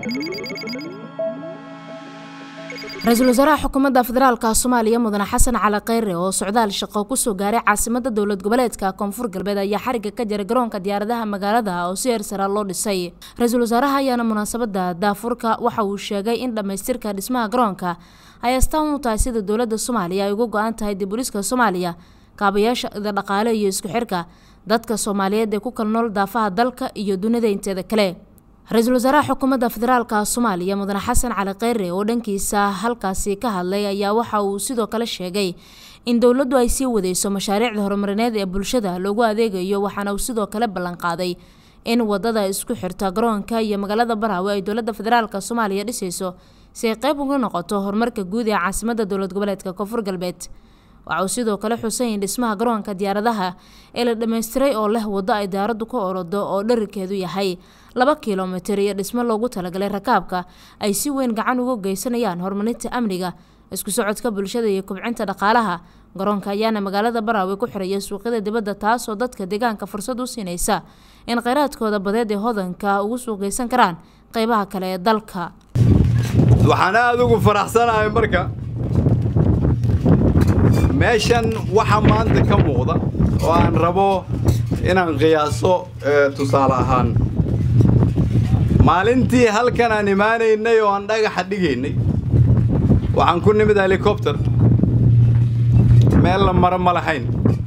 ra-iisul wasaaraha xukuumadda federaalka soomaaliya mudane xasan cali kheyre oo socdaal shaqo kusoo gaaray caasimada dowlad goboleedka koonfur galbeed ayaa xariga ka jaray garoonka diyaaradaha magaalada oo si heersara loo dhisay ra-iisul wasaaraha ayaana munaasabada daafurka waxa uu sheegay in dhammaystirka dhismaha garoonka ay astaan u tahay sida dowlada soomaaliya ay uga go-an tahay dibuliska soomaaliya kaabayaasha dhaqaale iyo isku xirka dadka soomaaliyeed ee ku kala nool daafaha dalka iyo dunida inteeda kale ra-iisul wasaaraha xukuumadda federaalka soomaaliya mudane xasan cali kheyre oo dhankiisa halkaasi ka hadlay ayaa waxa uu sidoo kale sheegay in dowladdu ay sii wadeyso mashaariicda horumarineed ee bulshada loogu adeegayo waxaana uu sidoo kale ballanqaaday in wadada isku xirta garoonka iyo magaalada baraawe ay dowladda federaalka soomaaliya dhisayso si ay qeyb uga noqoto horumarka guud ee caasimada dowlad goboleedka koonfur galbeed waxa uu sidoo kale xusay in dhismaha garoonka diyaaradaha ee la dhammaystiray oo leh waddo ay diyaaraddu ka orodo oo dherarkeedu yahay laba kilomitir iyo dhismo loogu talagalay rakaabka ay si weyn gacan uga geysanayaan horumarinta amniga isku socodka bulshada iyo kobcinta dhaqaalaha garoonka ayaana magaalada baraawe ku xiraya suuqyada dibadda taasoo dadka deegaanka fursad u siinaysa in kheyraadkooda badeed ee hodanka ugu suuqgeysan karaan qeybaha kale ee dalka waxaan aada ugu faraxsanahay marka meeshan waxa maanta ka muuqda oo aan rabo inaan qiyaaso tusaale ahaan maalintii halkan aan imaanaynay oo aan dhagaxa dhigaynay waxaan ku nimid helikobter meel la maro ma lahayn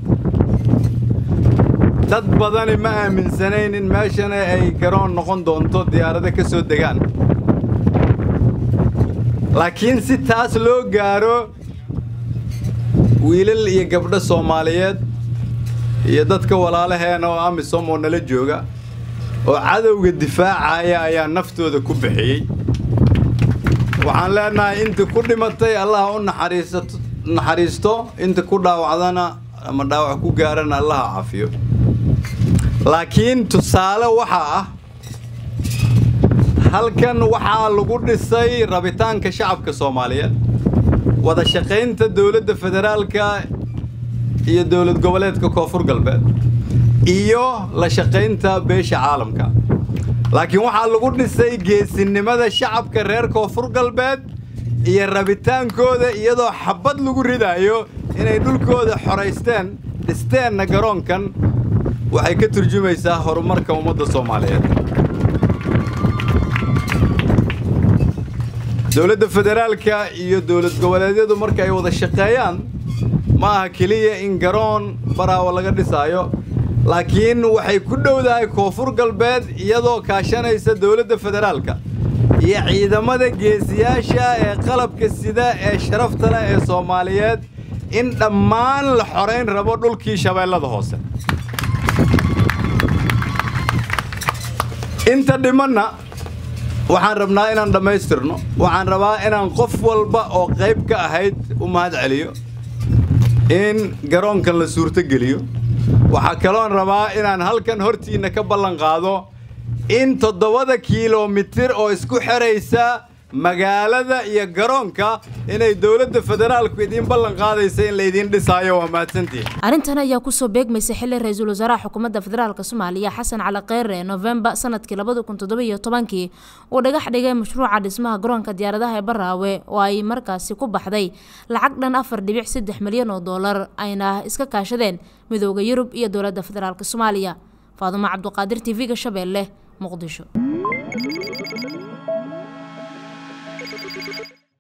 dad badani ma aaminsanayn in meeshana ay garoon noqon doonto diyaarado ka soo degaan laakiin si taas loo gaaro wiilal iyo gabdho soomaaliyeed iyo dadka walaalaheena oo amisom oo nala jooga oo cadowga difaacaya ayaa naftooda ku bixiyey waxaan leenahay inta ku dhimatay allaha u naxariisto inta ku dhaawacdana ama dhaawac ku gaarana allaha cafiyo laakiin tusaale waxaa ah halkan waxaa lagu dhisay rabitaanka shacabka soomaaliyeed wada shaqaynta dowladda federaalka iyo dowlad goboleedka koonfur galbeed iyo la shaqaynta beesha caalamka laakiin waxaa lagu dhisay geesinimada shacabka reer koonfur galbeed iyo rabitaankooda iyadoo xabad lagu ridaayo inay dhulkooda xoraysteen dhisteenna garoonkan waxay ka turjumaysaa horumarka ummadda soomaaliyeed dowladda federaalka iyo dowlad goboleedyadu marka ay wada shaqeeyaan ma aha keliya in garoon baraawo laga dhisaayo laakiin waxay ku dhowdahay koonfur galbeed iyadoo kaashanaysa dowladda federaalka iyo ciidamada geesiyaasha ee qalabka sida ee sharafta leh ee soomaaliyeed in dhammaan la xorayn rabo dhulkii shabeellada hoose inta dhimanna waxaan rabnaa inaan dhammaystirno waxaan rabaa inaan qof walba oo qayb ka ahayd u mahad celiyo in garoonkan la suurtogeliyo waxaa kaloon rabaa inaan halkan hortiinna ka ballan qaado in toddobada kiilomitir oo isku xidhaysa magaalada iyo garoonka inay dowladda federaalku idiin ballan qaadaysa in laydiin dhisaayo waa mahadsantihin arrintan ayaa kusoo beegmaysa xili ra-iisul wasaaraha xukuumadda federaalka soomaaliya xasan cali kheyre novembar sanadkii labada kun toddoba iyo tobankii uu dhagax dhigay mashruuca dhismaha garoonka diyaaradaha ee baraawe oo ay markaasi ku baxday lacag dhan afar dhibic saddex milyan oo doolar ayna iska kaashadeen midooda yurub iyo dowladda federaalk soomaaliya faadumo cabduqaadir t v-ga shabeelle muqdisho